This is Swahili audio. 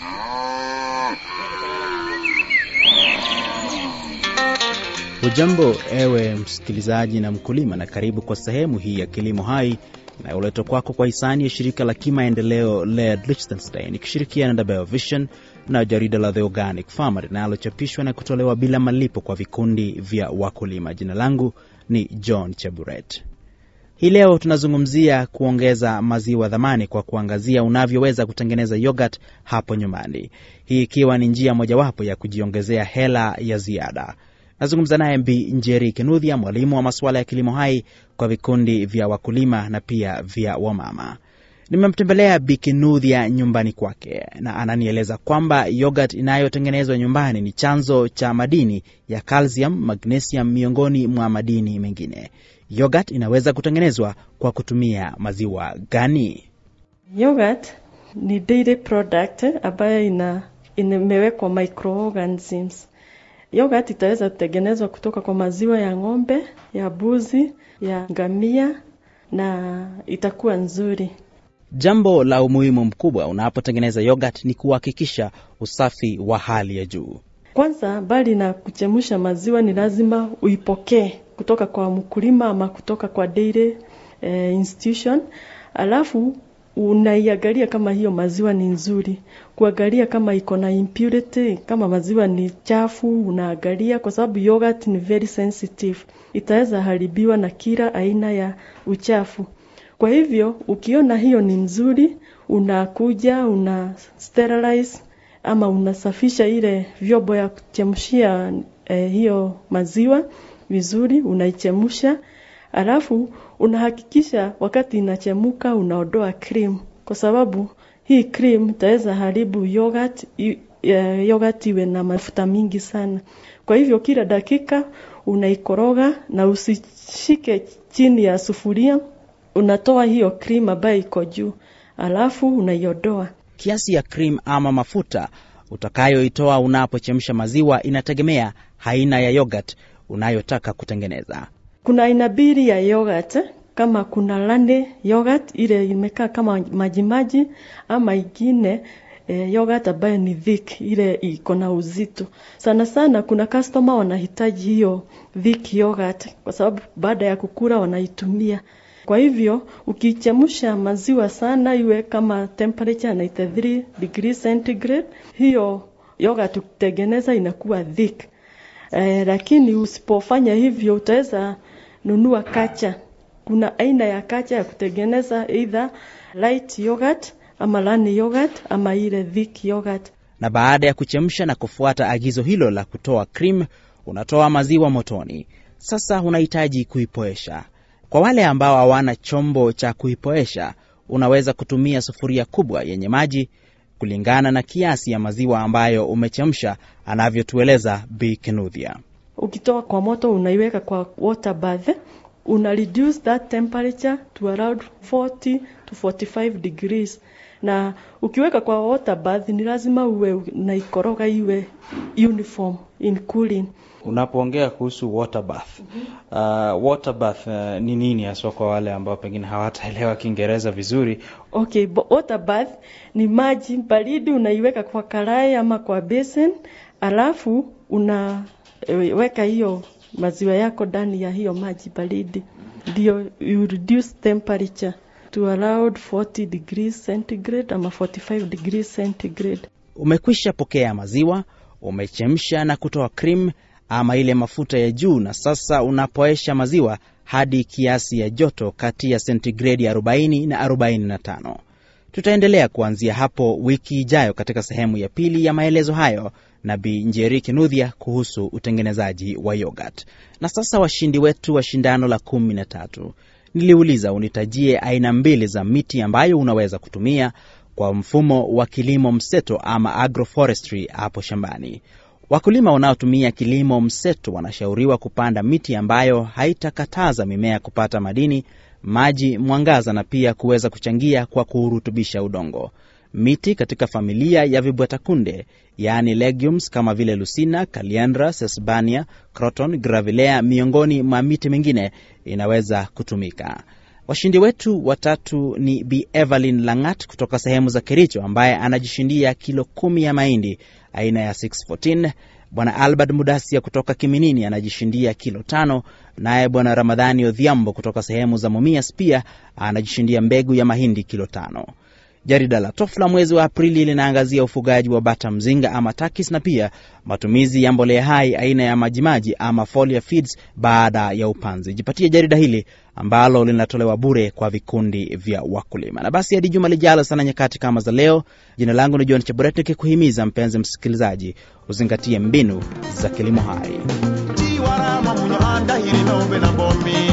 Hujambo ewe msikilizaji na mkulima, na karibu kwa sehemu hii ya Kilimo Hai inayoletwa kwako kwa hisani ya shirika la kimaendeleo LED Liechtenstein ikishirikiana na BioVision na jarida la The Organic Farmer linalochapishwa na kutolewa bila malipo kwa vikundi vya wakulima. Jina langu ni John Cheburet. Hii leo tunazungumzia kuongeza maziwa dhamani kwa kuangazia unavyoweza kutengeneza yogurt hapo nyumbani, hii ikiwa ni njia mojawapo ya kujiongezea hela ya ziada. Nazungumza naye Bi Njeri Kinudhia, mwalimu wa masuala ya kilimo hai kwa vikundi vya wakulima na pia vya wamama. Nimemtembelea Bi Kinudhia nyumbani kwake na ananieleza kwamba yogurt inayotengenezwa nyumbani ni chanzo cha madini ya calcium, magnesium miongoni mwa madini mengine. Yogurt inaweza kutengenezwa kwa kutumia maziwa gani? Yogurt ni dairy product ambayo ina imewekwa microorganisms. Yogurt itaweza kutengenezwa kutoka kwa maziwa ya ng'ombe, ya mbuzi, ya ngamia na itakuwa nzuri. Jambo la umuhimu mkubwa unapotengeneza yogurt ni kuhakikisha usafi wa hali ya juu. Kwanza, mbali na kuchemsha maziwa, ni lazima uipokee kutoka kwa mkulima ama kutoka kwa dairy eh, institution, alafu unaiangalia kama hiyo maziwa ni nzuri, kuangalia kama iko na impurity, kama maziwa ni chafu, unaangalia kwa sababu yogurt ni very sensitive, itaweza haribiwa na kila aina ya uchafu. Kwa hivyo ukiona hiyo ni nzuri, unakuja una sterilize ama unasafisha ile vyombo ya kuchemshia eh, hiyo maziwa vizuri, unaichemsha alafu unahakikisha wakati inachemuka unaondoa cream, kwa sababu hii cream itaweza haribu yogurt, yogurt iwe na mafuta mingi sana. Kwa hivyo kila dakika unaikoroga na usishike chini ya sufuria, unatoa hiyo cream ambayo iko juu, alafu unaiondoa. Kiasi ya cream ama mafuta utakayoitoa unapochemsha maziwa inategemea aina ya yogurt unayotaka kutengeneza. Kuna aina mbili ya yogurt, kama kuna lande yogurt ile imekaa kama majimaji, ama ingine eh, yogurt ambayo ni thick, ile iko na uzito sana sana. Kuna customer wanahitaji hiyo thick yogurt kwa sababu baada ya kukula wanaitumia. Kwa hivyo ukichemsha maziwa sana, iwe kama temperature 93 degrees centigrade, hiyo yogurt ukitengeneza inakuwa thick. Eh, lakini usipofanya hivyo utaweza nunua kacha. Kuna aina ya kacha ya kutengeneza either light yogurt ama lani yogurt ama ile thick yogurt. Na baada ya kuchemsha na kufuata agizo hilo la kutoa cream, unatoa maziwa motoni. Sasa unahitaji kuipoesha. Kwa wale ambao hawana chombo cha kuipoesha, unaweza kutumia sufuria kubwa yenye maji kulingana na kiasi ya maziwa ambayo umechemsha, anavyotueleza Bi Kinudhia. Ukitoa kwa moto unaiweka kwa water bath, una reduce that temperature to around 40 to 45 degrees. Na ukiweka kwa water bath ni lazima uwe unaikoroga iwe uniform in cooling. Unapoongea kuhusu water bath, uh, water bath uh, ni nini haswa kwa wale ambao pengine hawataelewa Kiingereza vizuri? Okay, water bath ni maji baridi unaiweka kwa karai ama kwa basin, alafu unaweka hiyo maziwa yako ndani ya hiyo maji baridi, ndio you reduce temperature to around 40 degrees centigrade ama 45 degrees centigrade. Umekwisha pokea maziwa, umechemsha na kutoa cream ama ile mafuta ya juu, na sasa unapoesha maziwa hadi kiasi ya joto kati ya sentigredi 40 na 45. Tutaendelea kuanzia hapo wiki ijayo katika sehemu ya pili ya maelezo hayo na Bi Njeri Kinudhia kuhusu utengenezaji wa yogurt. Na sasa washindi wetu wa shindano la kumi na tatu, niliuliza unitajie aina mbili za miti ambayo unaweza kutumia kwa mfumo wa kilimo mseto ama agroforestry hapo shambani. Wakulima wanaotumia kilimo mseto wanashauriwa kupanda miti ambayo haitakataza mimea kupata madini, maji, mwangaza na pia kuweza kuchangia kwa kuurutubisha udongo. Miti katika familia ya vibwetakunde yaani legumes kama vile Lucina, Caliandra, Sesbania, Croton, Gravilea miongoni mwa miti mingine inaweza kutumika. Washindi wetu watatu ni Bi Evelyn Langat kutoka sehemu za Kericho ambaye anajishindia kilo kumi ya mahindi aina ya 614. Bwana Albert Mudasia kutoka Kiminini anajishindia kilo tano, naye Bwana Ramadhani Odhiambo kutoka sehemu za Mumias pia anajishindia mbegu ya mahindi kilo tano. Jarida la Tofla mwezi wa Aprili linaangazia ufugaji wa bata mzinga ama takis na pia matumizi ya mbolea hai aina ya majimaji ama foliar feeds baada ya upanzi. Jipatie jarida hili ambalo linatolewa bure kwa vikundi vya wakulima. Na basi hadi juma lijalo sana nyakati kama za leo, jina langu ni John Chaburet nikikuhimiza mpenzi msikilizaji uzingatie mbinu za kilimo hai. tiwarama muno andahiri nombe na bomi